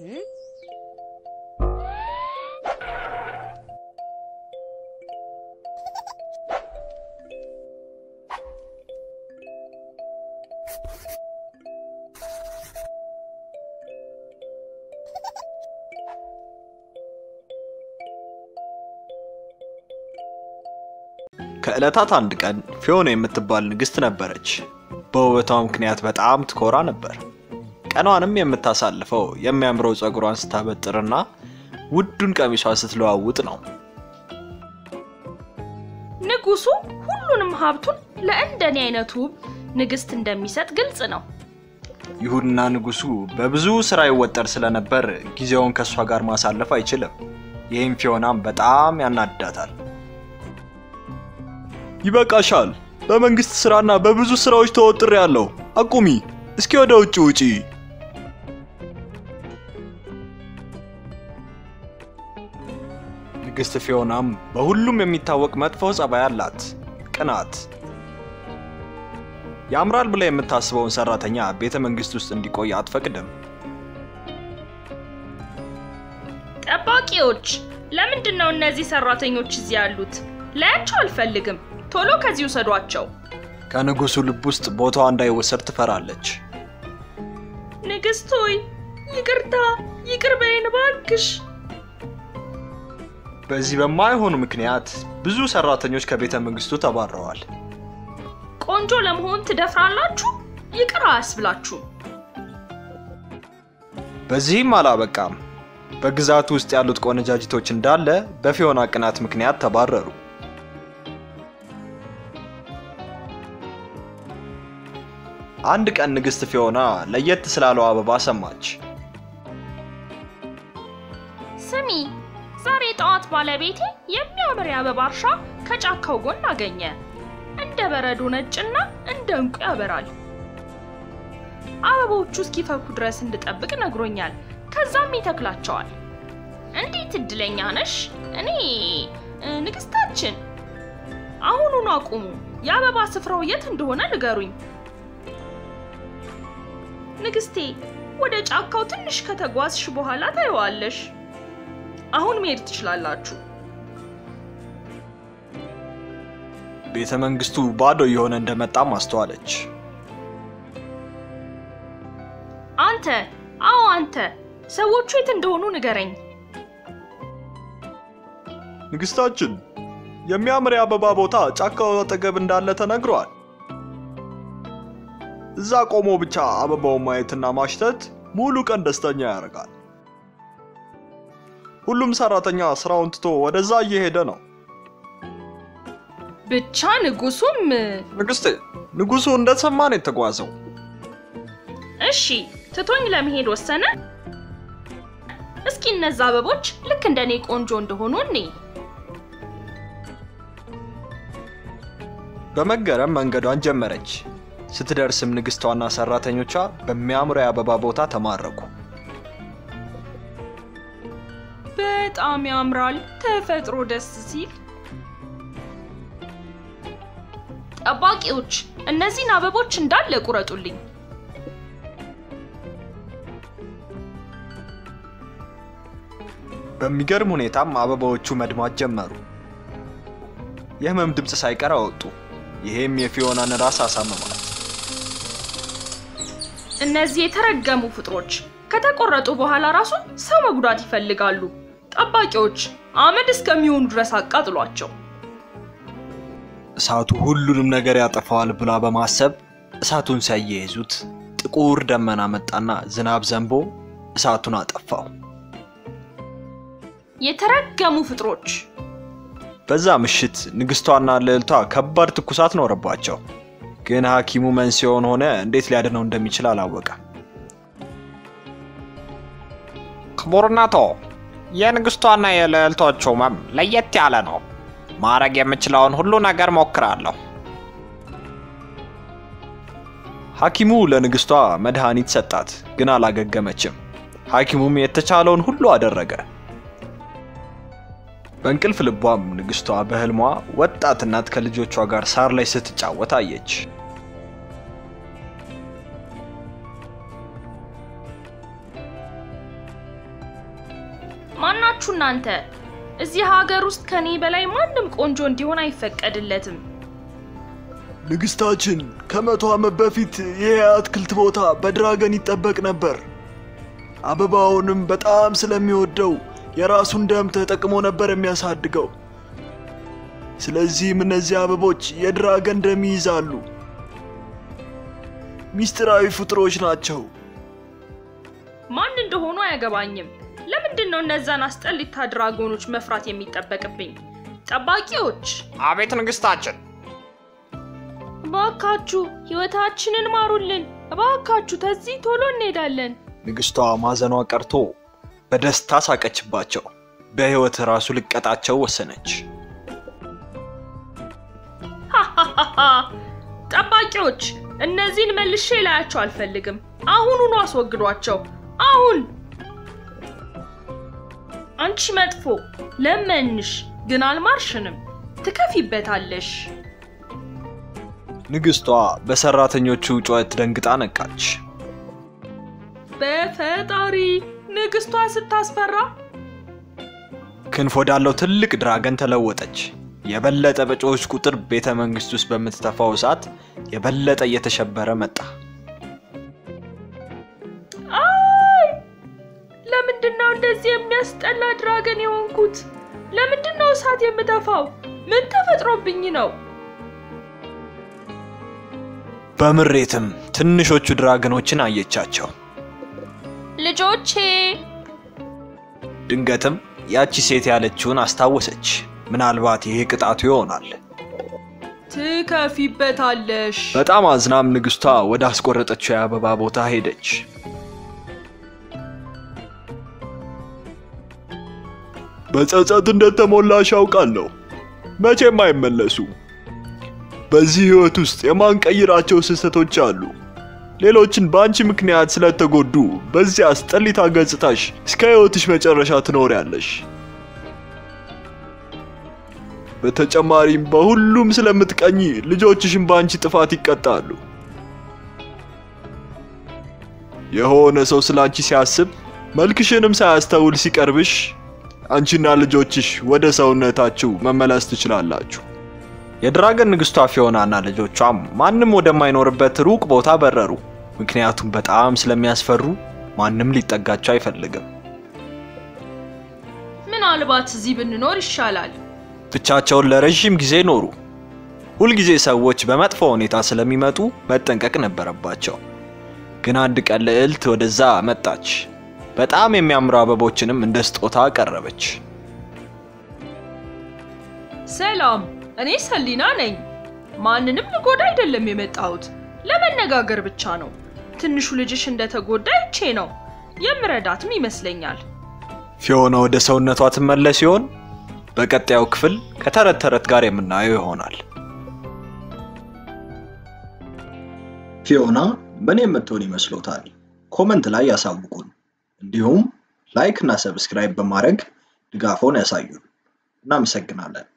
ከዕለታት አንድ ቀን ፊዮና የምትባል ንግሥት ነበረች። በውበቷ ምክንያት በጣም ትኮራ ነበር። ቀኗንም የምታሳልፈው የሚያምረው ፀጉሯን ስታበጥርና ውዱን ቀሚሷ ስትለዋውጥ ነው። ንጉሱ ሁሉንም ሀብቱን ለእንደኔ አይነቱ ውብ ንግስት እንደሚሰጥ ግልጽ ነው። ይሁንና ንጉሱ በብዙ ስራ ይወጠር ስለነበር ጊዜውን ከእሷ ጋር ማሳለፍ አይችልም። ይህም ፊዮናም በጣም ያናድዳታል። ይበቃሻል። በመንግስት ስራና በብዙ ስራዎች ተወጥሬ ያለው አቁሚ። እስኪ ወደ ውጭ ውጪ። ንግስት ፊዮናም በሁሉም የሚታወቅ መጥፎ ጸባይ አላት፣ ቅናት። ያምራል ብላ የምታስበውን ሰራተኛ ቤተ መንግስት ውስጥ እንዲቆይ አትፈቅድም። ጠባቂዎች፣ ለምንድን ነው እነዚህ ሰራተኞች እዚህ ያሉት? ላያቸው አልፈልግም። ቶሎ ከዚህ ውሰዷቸው። ከንጉሱ ልብ ውስጥ ቦታዋ እንዳይወሰድ ትፈራለች። ንግስት ሆይ ይቅርታ፣ ይቅር በይን እባክሽ። በዚህ በማይሆኑ ምክንያት ብዙ ሰራተኞች ከቤተ መንግስቱ ተባረዋል። ቆንጆ ለመሆን ትደፍራላችሁ? ይቅር አያስብላችሁም። በዚህም አላበቃም። በግዛቱ ውስጥ ያሉት ቆነጃጅቶች እንዳለ በፊዮና ቅናት ምክንያት ተባረሩ። አንድ ቀን ንግስት ፊዮና ለየት ስላለው አበባ ሰማች። ስሚ፣ ዛሬ ጠዋት ባለቤቴ የሚያምር የአበባ እርሻ ከጫካው ጎን አገኘ። እንደ በረዶ ነጭና እንደ ዕንቁ ያበራል። አበቦቹ እስኪፈኩ ድረስ እንድጠብቅ ነግሮኛል። ከዛም ይተክላቸዋል። እንዴት እድለኛ ነሽ! እኔ እ፣ ንግስታችን፣ አሁኑኑ አቁሙ። የአበባ ስፍራው የት እንደሆነ ንገሩኝ። ንግስቴ፣ ወደ ጫካው ትንሽ ከተጓዝሽ በኋላ ታየዋለሽ። አሁን መሄድ ትችላላችሁ። ቤተ መንግስቱ ባዶ እየሆነ እንደመጣም አስተዋለች። አንተ፣ አዎ አንተ፣ ሰዎቹ የት እንደሆኑ ንገረኝ። ንግስታችን፣ የሚያምር የአበባ ቦታ ጫካው አጠገብ እንዳለ ተነግሯል። እዛ ቆሞ ብቻ አበባውን ማየትና ማሽተት ሙሉ ቀን ደስተኛ ያደርጋል። ሁሉም ሰራተኛ ስራውን ትቶ ወደዛ እየሄደ ነው። ብቻ ንጉሱም ንግስቴ፣ ንጉሱ እንደሰማ ነው የተጓዘው። እሺ ትቶኝ ለመሄድ ወሰነ። እስኪ እነዛ አበቦች ልክ እንደኔ ቆንጆ እንደሆኑ እኔ በመገረም መንገዷን ጀመረች። ስትደርስም ንግስቷና ሰራተኞቿ በሚያምሩ የአበባ ቦታ ተማረኩ። በጣም ያምራል። ተፈጥሮ ደስ ሲል። ጠባቂዎች እነዚህን አበቦች እንዳለ ቁረጡልኝ። በሚገርም ሁኔታም አበባዎቹ መድማት ጀመሩ። የህመም ድምፅ ሳይቀር አወጡ። ይሄም የፊዮናን ራስ አሳመማት። እነዚህ የተረገሙ ፍጥሮች ከተቆረጡ በኋላ ራሱ ሰው መጉዳት ይፈልጋሉ። ጠባቂዎች አመድ እስከሚሆኑ ድረስ አቃጥሏቸው። እሳቱ ሁሉንም ነገር ያጠፋዋል ብላ በማሰብ እሳቱን ሲያያይዙት ጥቁር ደመና መጣና ዝናብ ዘንቦ እሳቱን አጠፋው። የተረገሙ ፍጥሮች በዛ ምሽት ንግስቷና ልዕልቷ ከባድ ትኩሳት ኖረባቸው። ግን ሐኪሙ መንስኤውን ሆነ እንዴት ሊያድነው እንደሚችል አላወቀም። ክቡርነቶ፣ የንግስቷና የልዕልቶቹ ህመም ለየት ያለ ነው። ማድረግ የምችለውን ሁሉ ነገር ሞክራለሁ። ሐኪሙ ለንግስቷ መድኃኒት ሰጣት፣ ግን አላገገመችም። ሐኪሙም የተቻለውን ሁሉ አደረገ። በእንቅልፍ ልቧም ንግስቷ በህልሟ ወጣት እናት ከልጆቿ ጋር ሳር ላይ ስትጫወት አየች። ማናችሁ እናንተ? እዚህ ሀገር ውስጥ ከኔ በላይ ማንም ቆንጆ እንዲሆን አይፈቀድለትም። ንግስታችን ከመቶ ዓመት በፊት ይህ የአትክልት ቦታ በድራገን ይጠበቅ ነበር። አበባውንም በጣም ስለሚወደው የራሱን ደም ተጠቅሞ ነበር የሚያሳድገው። ስለዚህም እነዚህ አበቦች የድራገን ደም ይይዛሉ። ሚስጥራዊ ፍጥሮች ናቸው። ማን እንደሆኑ አያገባኝም። ለምንድን ነው እነዛን አስጠሊታ ድራጎኖች መፍራት የሚጠበቅብኝ? ጠባቂዎች አቤት ንግስታችን። እባካችሁ ህይወታችንን ማሩልን። እባካችሁ ተዚህ ቶሎ እንሄዳለን። ንግስቷ ማዘኗ ቀርቶ በደስታ ሳቀችባቸው። በሕይወት ራሱ ልቀጣቸው ወሰነች። ሃሃሃሃ! ጠባቂዎች እነዚህን መልሼ ላያቸው አልፈልግም። አሁኑኑ አስወግዷቸው። አሁን! አንቺ መጥፎ ለመንሽ፣ ግን አልማርሽንም። ትከፊበታለሽ። ንግስቷ በሰራተኞቹ ጩኸት ደንግጣ ነቃች። በፈጣሪ ንግስቷ ስታስፈራ! ክንፍ ወዳለው ትልቅ ድራገን ተለወጠች። የበለጠ በጮች ቁጥር ቤተ መንግስት ውስጥ በምትተፋው እሳት የበለጠ እየተሸበረ መጣ። አይ! ለምንድን ነው እንደዚህ የሚያስጠላ ድራገን የሆንኩት? ለምንድን ነው እሳት የምተፋው? ምን ተፈጥሮብኝ ነው? በምሬትም ትንሾቹ ድራገኖችን አየቻቸው። ልጆቼ ድንገትም ያቺ ሴት ያለችውን አስታወሰች። ምናልባት ይሄ ቅጣቱ ይሆናል። ትከፊበታለሽ። በጣም አዝናም ንግስቷ ወደ አስቆረጠችው የአበባ ቦታ ሄደች። በጸጸት እንደተሞላሽ ያውቃለሁ። መቼም አይመለሱ። በዚህ ህይወት ውስጥ የማንቀይራቸው ስህተቶች አሉ። ሌሎችን በአንቺ ምክንያት ስለተጎዱ በዚህ አስጠሊታ ገጽታሽ እስከ ህይወትሽ መጨረሻ ትኖሪያለሽ። በተጨማሪም በሁሉም ስለምትቀኝ ልጆችሽም በአንቺ ጥፋት ይቀጣሉ። የሆነ ሰው ስለ አንቺ ሲያስብ መልክሽንም ሳያስተውል ሲቀርብሽ አንቺና ልጆችሽ ወደ ሰውነታችሁ መመለስ ትችላላችሁ። የድራገን ንግስቷ ፊዮናና ልጆቿም ማንም ወደማይኖርበት ሩቅ ቦታ በረሩ። ምክንያቱም በጣም ስለሚያስፈሩ ማንም ሊጠጋቸው አይፈልግም። ምናልባት እዚህ ብንኖር ይሻላል። ብቻቸውን ለረዥም ጊዜ ኖሩ። ሁልጊዜ ሰዎች በመጥፎ ሁኔታ ስለሚመጡ መጠንቀቅ ነበረባቸው። ግን አንድ ቀን ልዕልት ወደዛ መጣች። በጣም የሚያምሩ አበቦችንም እንደ ስጦታ አቀረበች። ሰላም፣ እኔ ሰሊና ነኝ። ማንንም ልጎዳ አይደለም የመጣሁት፣ ለመነጋገር ብቻ ነው። ትንሹ ልጅሽ እንደተጎዳ ይቼ ነው የምረዳትም ይመስለኛል። ፊዮና ወደ ሰውነቷ ትመለስ ሲሆን በቀጣዩ ክፍል ከተረት ተረት ጋር የምናየው ይሆናል። ፊዮና ምን የምትሆን ይመስሎታል? ኮመንት ላይ ያሳውቁን። እንዲሁም ላይክ እና ሰብስክራይብ በማድረግ ድጋፎን ያሳዩን። እናመሰግናለን።